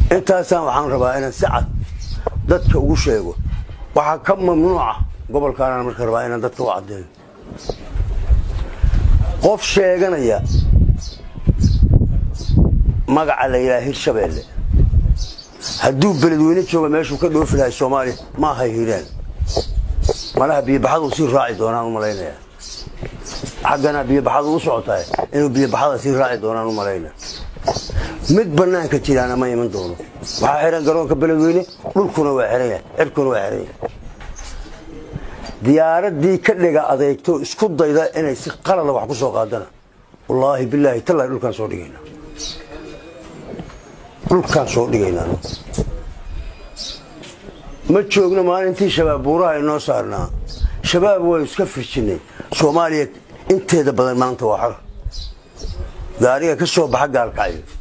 intaasaan waxaan rabaa inaan si cad dadka ugu sheego waxaa ka mamnuuca gobolkaanaan marka rabaa inaan dadka u caddeeyo qof sheeganaya magaca la yidhaha hirshabeelle hadduu beledweyne jooga meeshuu ka dhoofi lahay soomaaliya ma aha hiiraan malaha biyobaxadu sii raaci doonaan u malaynaya xaggana biyobaxadu u socotahay inuu biyobaxada sii raaci doonaan u malaynaya mid bannaanka jiraana ma iman doono waxaa xihan garoonka beledweyne dhulkuna waa xihan yahay cirkuna waa xihan yahay diyaaradii ka dhiga adeegto isku dayda inay si qalada wax ku soo qaadana wallaahi bilaahi tallahi dhulkaan soo dhigaynaa dhulkaan soo dhigaynaa ma joogno maalintii shabaab buuraha inoo saarnaa shabaab waa iska firjinnay soomaaliya inteeda badan maanta waa xor gaariga ka soo baxa gaalkacyo